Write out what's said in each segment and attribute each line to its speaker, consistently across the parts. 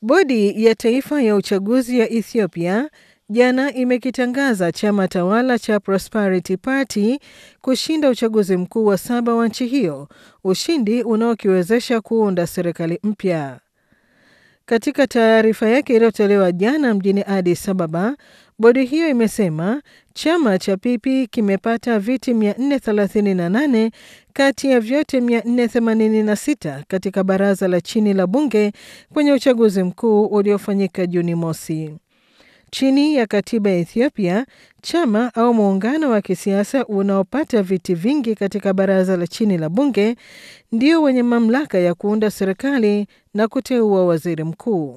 Speaker 1: Bodi ya Taifa ya Uchaguzi ya Ethiopia jana imekitangaza chama tawala cha Prosperity Party kushinda uchaguzi mkuu wa saba wa nchi hiyo, ushindi unaokiwezesha kuunda serikali mpya. Katika taarifa yake iliyotolewa jana mjini Addis Ababa, bodi hiyo imesema chama cha PP kimepata viti 438 kati ya vyote 486 katika baraza la chini la bunge kwenye uchaguzi mkuu uliofanyika Juni mosi. Chini ya katiba ya Ethiopia, chama au muungano wa kisiasa unaopata viti vingi katika baraza la chini la bunge ndio wenye mamlaka ya kuunda serikali na kuteua waziri mkuu.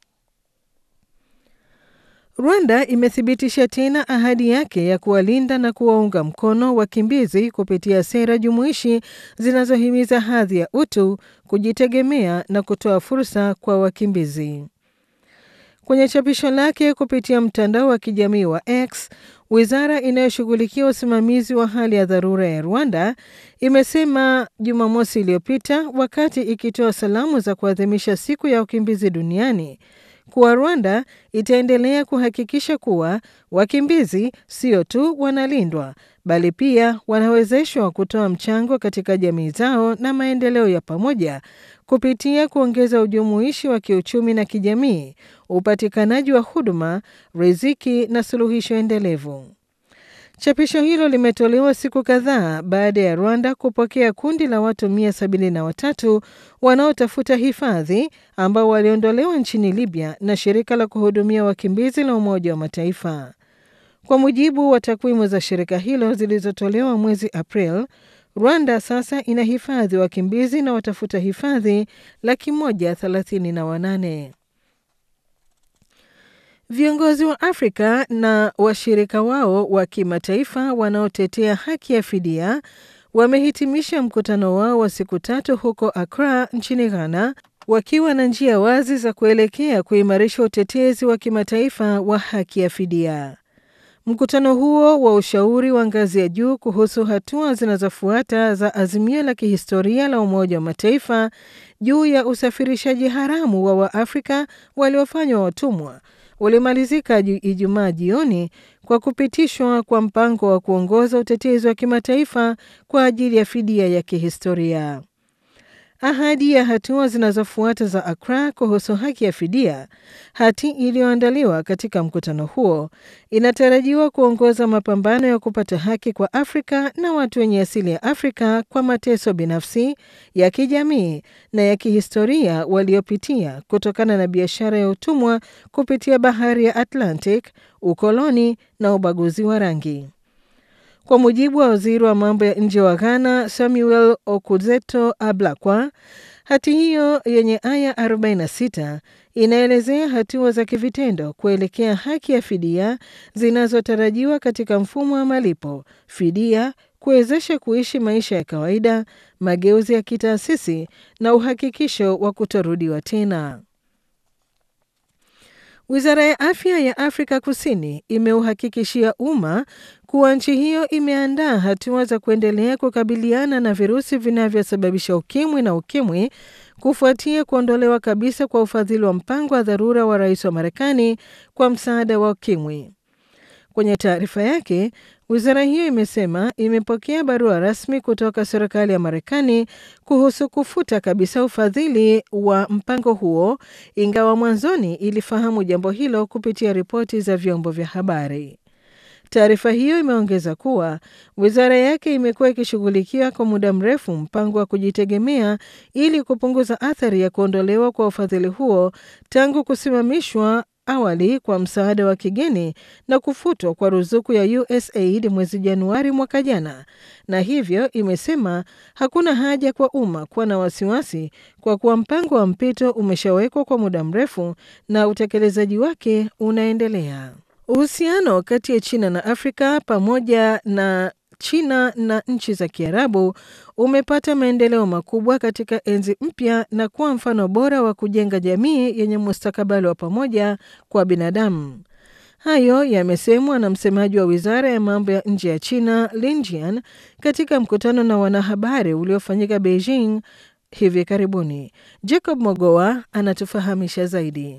Speaker 1: Rwanda imethibitisha tena ahadi yake ya kuwalinda na kuwaunga mkono wakimbizi kupitia sera jumuishi zinazohimiza hadhi ya utu, kujitegemea na kutoa fursa kwa wakimbizi. Kwenye chapisho lake kupitia mtandao wa kijamii wa X, wizara inayoshughulikia usimamizi wa hali ya dharura ya Rwanda imesema Jumamosi iliyopita wakati ikitoa salamu za kuadhimisha siku ya wakimbizi duniani kuwa Rwanda itaendelea kuhakikisha kuwa wakimbizi sio tu wanalindwa bali pia wanawezeshwa kutoa mchango katika jamii zao na maendeleo ya pamoja kupitia kuongeza ujumuishi wa kiuchumi na kijamii, upatikanaji wa huduma, riziki na suluhisho endelevu. Chapisho hilo limetolewa siku kadhaa baada ya Rwanda kupokea kundi la watu 173 wanaotafuta hifadhi ambao waliondolewa nchini Libya na shirika la kuhudumia wakimbizi la Umoja wa Mataifa. Kwa mujibu wa takwimu za shirika hilo zilizotolewa mwezi April, Rwanda sasa ina hifadhi wakimbizi na watafuta hifadhi laki moja thelathini na wanane. Viongozi wa Afrika na washirika wao wa kimataifa wanaotetea haki ya fidia wamehitimisha mkutano wao wa siku tatu huko Accra nchini Ghana wakiwa na njia wazi za kuelekea kuimarisha utetezi wa kimataifa wa haki ya fidia. Mkutano huo wa ushauri wa ngazi ya juu kuhusu hatua zinazofuata za azimio la kihistoria la Umoja wa Mataifa juu ya usafirishaji haramu wa Waafrika waliofanywa watumwa ulimalizika Ijumaa jioni kwa kupitishwa kwa mpango wa kuongoza utetezi wa kimataifa kwa ajili ya fidia ya kihistoria. Ahadi ya hatua zinazofuata za Accra kuhusu haki ya fidia, hati iliyoandaliwa katika mkutano huo, inatarajiwa kuongoza mapambano ya kupata haki kwa Afrika na watu wenye asili ya Afrika kwa mateso binafsi, ya kijamii na ya kihistoria waliopitia kutokana na biashara ya utumwa kupitia bahari ya Atlantic, ukoloni na ubaguzi wa rangi. Kwa mujibu wa waziri wa mambo ya nje wa Ghana, Samuel Okudzeto Ablakwa, hati hiyo yenye aya 46 inaelezea hatua za kivitendo kuelekea haki ya fidia zinazotarajiwa katika mfumo wa malipo, fidia, kuwezesha kuishi maisha ya kawaida, mageuzi ya kitaasisi na uhakikisho wa kutorudiwa tena. Wizara ya afya ya Afrika Kusini imeuhakikishia umma kuwa nchi hiyo imeandaa hatua za kuendelea kukabiliana na virusi vinavyosababisha ukimwi na ukimwi kufuatia kuondolewa kabisa kwa ufadhili wa mpango wa dharura wa rais wa Marekani kwa msaada wa ukimwi. Kwenye taarifa yake, wizara hiyo imesema imepokea barua rasmi kutoka serikali ya Marekani kuhusu kufuta kabisa ufadhili wa mpango huo, ingawa mwanzoni ilifahamu jambo hilo kupitia ripoti za vyombo vya habari. Taarifa hiyo imeongeza kuwa wizara yake imekuwa ikishughulikia kwa muda mrefu mpango wa kujitegemea ili kupunguza athari ya kuondolewa kwa ufadhili huo tangu kusimamishwa awali kwa msaada wa kigeni na kufutwa kwa ruzuku ya USAID mwezi Januari mwaka jana, na hivyo imesema hakuna haja kwa umma kuwa na wasiwasi kwa kuwa mpango wa mpito umeshawekwa kwa muda mrefu na utekelezaji wake unaendelea. Uhusiano kati ya China na Afrika pamoja na China na nchi za Kiarabu umepata maendeleo makubwa katika enzi mpya na kuwa mfano bora wa kujenga jamii yenye mustakabali wa pamoja kwa binadamu. Hayo yamesemwa na msemaji wa wizara ya mambo ya nje ya China Lin Jian katika mkutano na wanahabari uliofanyika Beijing hivi karibuni. Jacob Mogoa anatufahamisha zaidi.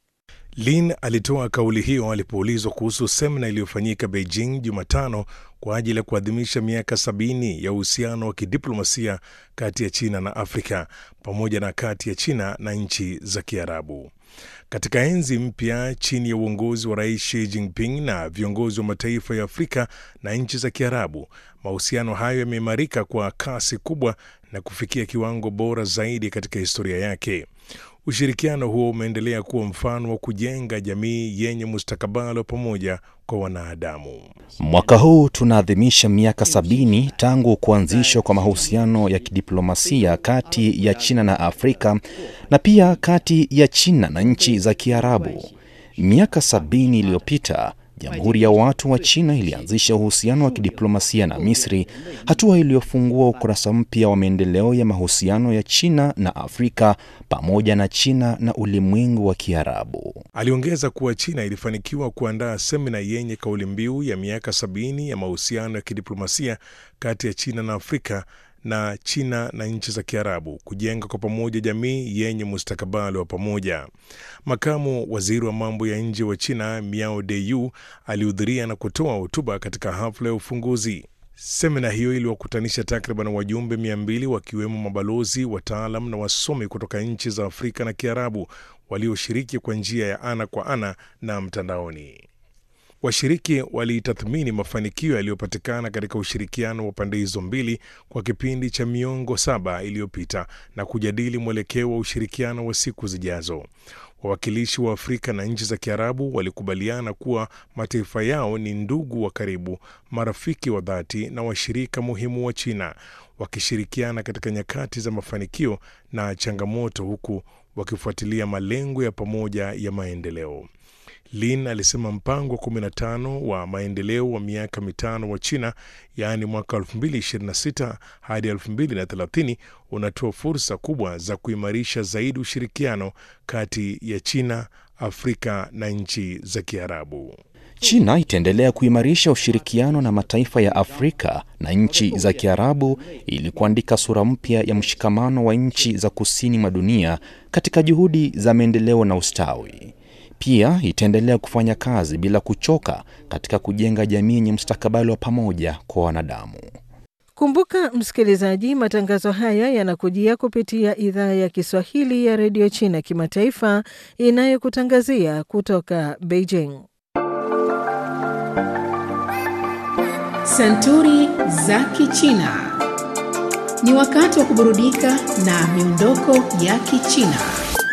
Speaker 2: Lin alitoa kauli hiyo alipoulizwa kuhusu semina iliyofanyika Beijing Jumatano kwa ajili ya kuadhimisha miaka sabini ya uhusiano wa kidiplomasia kati ya China na Afrika pamoja na kati ya China na nchi za Kiarabu. Katika enzi mpya chini ya uongozi wa Rais Xi Jinping na viongozi wa mataifa ya Afrika na nchi za Kiarabu, mahusiano hayo yameimarika kwa kasi kubwa na kufikia kiwango bora zaidi katika historia yake. Ushirikiano huo umeendelea kuwa mfano wa kujenga jamii yenye mustakabali wa pamoja kwa wanadamu.
Speaker 3: Mwaka huu tunaadhimisha miaka sabini tangu kuanzishwa kwa mahusiano ya kidiplomasia kati ya China na Afrika na pia kati ya China na nchi za Kiarabu. Miaka sabini iliyopita Jamhuri ya Watu wa China ilianzisha uhusiano wa kidiplomasia na Misri, hatua iliyofungua ukurasa mpya wa maendeleo ya mahusiano ya China na Afrika pamoja na China na ulimwengu wa Kiarabu.
Speaker 2: Aliongeza kuwa China ilifanikiwa kuandaa semina yenye kauli mbiu ya miaka sabini ya mahusiano ya kidiplomasia kati ya China na Afrika na China na nchi za Kiarabu kujenga kwa pamoja jamii yenye mustakabali wa pamoja. Makamu waziri wa mambo ya nje wa China Miao Deyu alihudhuria na kutoa hotuba katika hafla ya ufunguzi. Semina hiyo iliwakutanisha takriban wajumbe mia mbili wakiwemo mabalozi, wataalam na wasomi kutoka nchi za Afrika na Kiarabu walioshiriki kwa njia ya ana kwa ana na mtandaoni. Washiriki walitathmini mafanikio yaliyopatikana katika ushirikiano wa pande hizo mbili kwa kipindi cha miongo saba iliyopita na kujadili mwelekeo wa ushirikiano wa siku zijazo. Wawakilishi wa Afrika na nchi za Kiarabu walikubaliana kuwa mataifa yao ni ndugu wa karibu, marafiki wa dhati na washirika muhimu wa China, wakishirikiana katika nyakati za mafanikio na changamoto, huku wakifuatilia malengo ya pamoja ya maendeleo. Lin alisema mpango wa 15 wa maendeleo wa miaka mitano wa China, yaani mwaka 2026 hadi 2030 unatoa fursa kubwa za kuimarisha zaidi ushirikiano kati ya China, Afrika na nchi za Kiarabu.
Speaker 3: China itaendelea kuimarisha ushirikiano na mataifa ya Afrika na nchi za Kiarabu ili kuandika sura mpya ya mshikamano wa nchi za kusini mwa dunia katika juhudi za maendeleo na ustawi. Pia itaendelea kufanya kazi bila kuchoka katika kujenga jamii yenye mustakabali wa pamoja kwa wanadamu.
Speaker 1: Kumbuka msikilizaji, matangazo haya yanakujia kupitia idhaa ya Kiswahili ya redio China kimataifa inayokutangazia kutoka Beijing.
Speaker 4: Santuri za Kichina. Ni wakati wa kuburudika na miondoko ya Kichina.